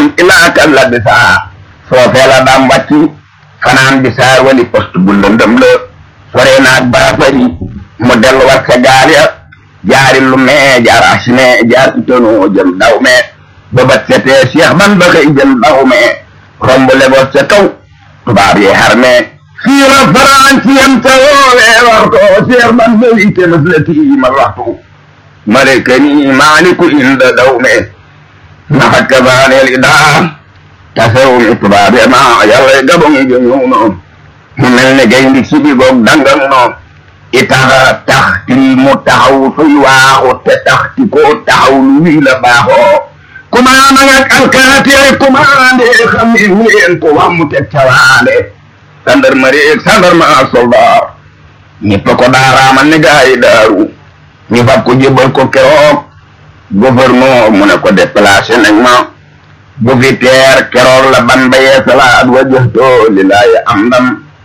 am ilaa kan la bisaa foofee la daam wàcci fanaan bisaa wali poste bu lëndëm la sore naag baafari mu delluwaat sa gaal ya jaari lu mee jaar asine jaar itonoo jëm daw mee ba bat setee Cheikh ban ba xëy jëm daw mee romb Lagos ca kaw tubaab yi xar mee fii la faransi yam ta woowee waxto Cheikh ban ba wiite mas la tiimal waxtu malekani maaliku inda daw mee naxat ka baaneel idaa tasew mi tubaab yi ma yàlla gabon gi ñëw noonu mu mel ne gaynde si bi goog dangang noonu itaxa tax ti mu taxaw suy waaxu te tax ti ko taxaw lu wii la baaxoo kumaana ngak alkaati ay kumaande xam ne ngeen ko wammu teg cawaande gendarmerie ak gendarme soldat ñëpp ko daaraamal ne gaa yi daaru ñu fab ko jébbal ko keroog gouverneur mu ne ko déplacé nañ ma bu fi teer keroog la ban ba yeesalaat wajjahto lillaahi am ndam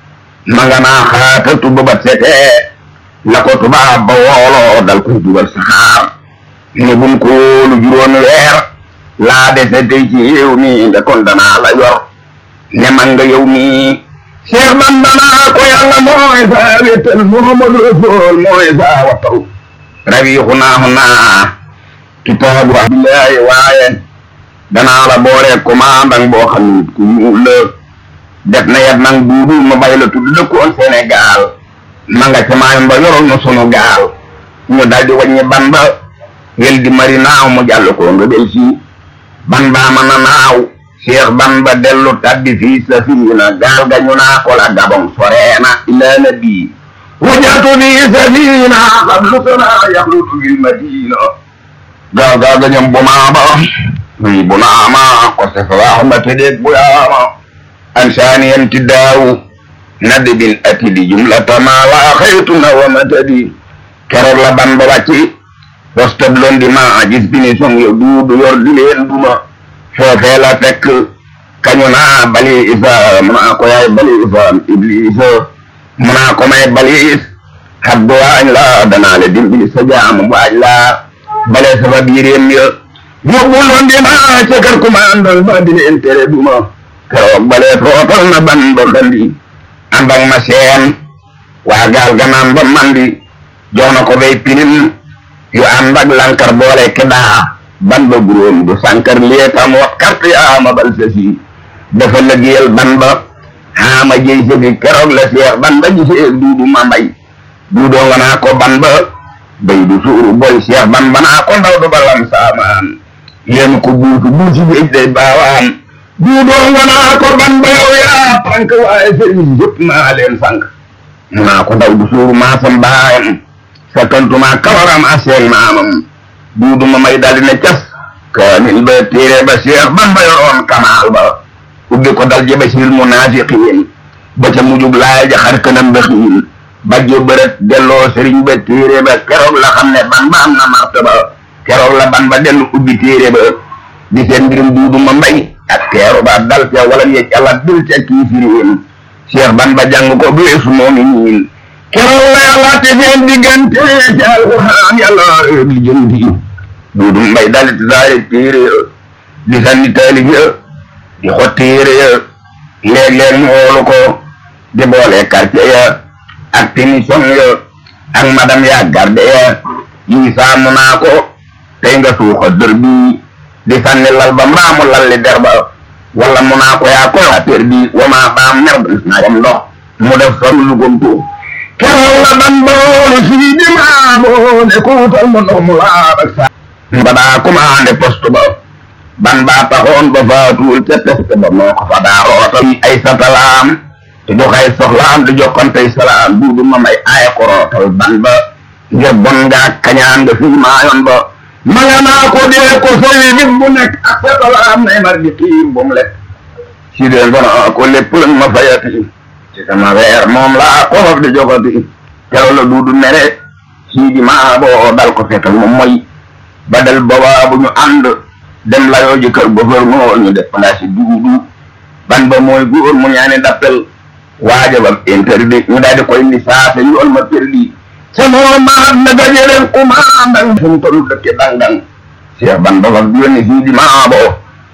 ma nga naa xaatatu ba bat setee la ko tubaab ba wooloo dal koy dugal saxaar ne bum ko lu juróomi weer laa dese tey ci réew mi nga kon danaa la yor ne man nga yow mi Cheikh Bamba naa ko yàlla mooy saa wéttal Muhammadu Rasul mooy saa wattal rawiixu naaxu naa kitaabu abdullahi waaye danaa la boole commandant boo xam ne ku ñuul la def na yet nag duudu ma bay la tudd dëkkoon Sénégal ma nga ca maayom ba yoroon na sunu gaal ñu daldi wàññi ban ba wel di mari naaw mu jàll ko nga del si ban baa ma na naaw Cheikh ban ba dellu tabbi fii safina gaal ga ñu naa ko la gabon soreena ilaa nabi wajatu fii safina qablu sana yaxlutu bil madina gaal gaal ga ñoom bu maaba wi bu naama ko se fa waxma tedeeg bu yaama an saaniyan tiddaawu nadi bin atidi jumlata ma waa xaytuna wa matadi keroog la ban ba wàcci postab londi ma gis bini song yo duudu yor di leen duma foofee la fekk kañu naa bali isa mu naa ko yaay bali isa iblisa mu naa ko may balis habdu waañ la danaa le dimbi sa jaamu waañ la bale sama biiréem ya yóbbu londi ma ca kër kumandol ba di leen tere duma keroog bale tootal na ban ba xandi ànd ak ma seen waa gaal ganaan ba mandi jox na ko bay pilim yu ànd ak lankar boole kedaa ban ba guróom du sankar lietam wat carte yaama bal sasi dafa lëggéeyal ban ba xaama jëy sëgi keroog la seex ban ba gisee duudu ma mbay duudoo nga naa ko ban ba bay du suuru boy seex ban ba naa ko ndaw du balam saamaan yéen ko buutu buusi géej day baawaan duudoo nga naa ko ban ba yow yaa pank waaye sëriñ yëpp naa leen sank mu naa ko ndaw du suuru maasam baayam sakkantuma kawaram aseen maamam duudu ma may daldi ne cas kaamil ba téere ba seex ban ba yoroon kamaal ba ubbi ko dal jebe sil munaafiqiin ba ca mujub laay ja xar kanam ba xiin bajjo bërët delloo sëriñ ba téere ba keroog la xam ne ban ba am na martaba keroog la ban ba dellu ubbi téere ba di seen mbirum duudu ma mbay ak teeru ba dal ca wala yej ala dul ca kiifiriin seex ban ba jàng ko bu weesu moomi niin keroog la yàlla te seen diggante ci alquran yàlla li jëndi duudu mbay dalit daari téere ya di sanni taalib ya di xotti yére ya léeg-léeg ñu woolu ko di boole quartier ya ak témission ya ak madame ya garde ya yi saamu naa ko tey nga suuxa dër bi di sanni lal ba mbaamu lalli der ba wala mu naa ko yaa ko affaire bi wama baam mer naa kom ndox mu def sol lu gomtu keroog la ban boolu sii di maabo ne kuutal mo ndox mu laab ak saa badaa commandé poste ba ban baa taxoon ba faatuwul ca test ba moo ko fa daa rootal ay satalaam te joxay soxlaam di jokkantey salaam duudu ma may aaya ko rootal ban ba ngir bon ngaa kañaan nga fii maayoon ba ma nga naa ko dee ko sowi bis bu nekk ak satalaam nay mar di xiim bu mu lekk si dee ngona ko lépp lañ ma fayati ci sama weer moom laa xolof di jogati keroog la duudu mere sii di maa boo dal ko fekkal moom mooy ba del boobaa bu ñu ànd dem layoo ji kër gouverneur ñu def place yi duudu ban ba mooy góor mu ñaani dappel waaja ba interdit ñu daal di koy lisaase yoon ma perdi ca moo maat na gajeleen commandant fu mu tollu dëkke dang-dang Cheikh ban ba fa yónni sii di maa boo